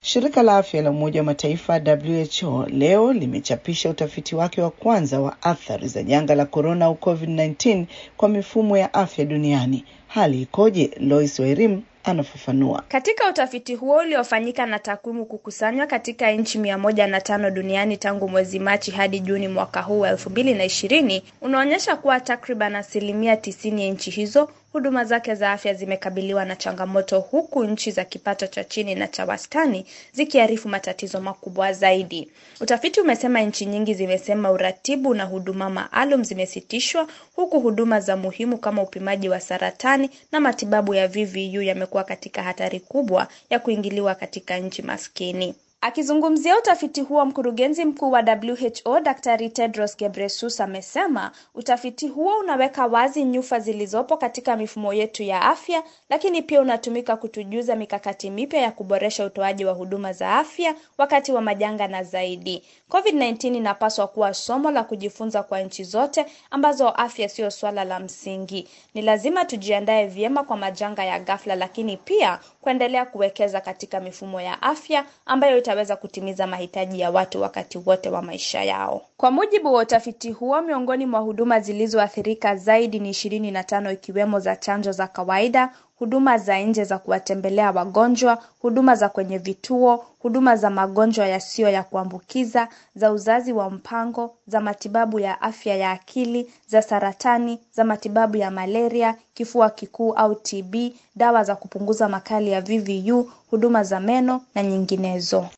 Shirika la afya la Umoja wa Mataifa WHO leo limechapisha utafiti wake wa kwanza wa athari za janga la korona au COVID-19 kwa mifumo ya afya duniani. Hali ikoje? Lois Wairim anafafanua. Katika utafiti huo uliofanyika na takwimu kukusanywa katika nchi mia moja na tano duniani tangu mwezi Machi hadi Juni mwaka huu wa elfu mbili na ishirini unaonyesha kuwa takriban asilimia tisini ya nchi hizo huduma zake za afya zimekabiliwa na changamoto huku nchi za kipato cha chini na cha wastani zikiarifu matatizo makubwa zaidi. Utafiti umesema nchi nyingi zimesema uratibu na huduma maalum zimesitishwa huku huduma za muhimu kama upimaji wa saratani na matibabu ya VVU yamekuwa katika hatari kubwa ya kuingiliwa katika nchi maskini. Akizungumzia utafiti huo, mkurugenzi mkuu wa WHO Daktari Tedros Ghebreyesus amesema utafiti huo unaweka wazi nyufa zilizopo katika mifumo yetu ya afya, lakini pia unatumika kutujuza mikakati mipya ya kuboresha utoaji wa huduma za afya wakati wa majanga na zaidi. COVID-19 inapaswa kuwa somo la kujifunza kwa nchi zote ambazo afya siyo swala la msingi. Ni lazima tujiandae vyema kwa majanga ya ghafla, lakini pia kuendelea kuwekeza katika mifumo ya afya ambayo itaweza kutimiza mahitaji ya watu wakati wote wa maisha yao. Kwa mujibu wa utafiti huo, miongoni mwa huduma zilizoathirika zaidi ni ishirini na tano ikiwemo za chanjo za kawaida, huduma za nje za kuwatembelea wagonjwa, huduma za kwenye vituo, huduma za magonjwa yasiyo ya kuambukiza, za uzazi wa mpango, za matibabu ya afya ya akili, za saratani, za matibabu ya malaria, kifua kikuu au TB, dawa za kupunguza makali ya VVU, huduma za meno na nyinginezo.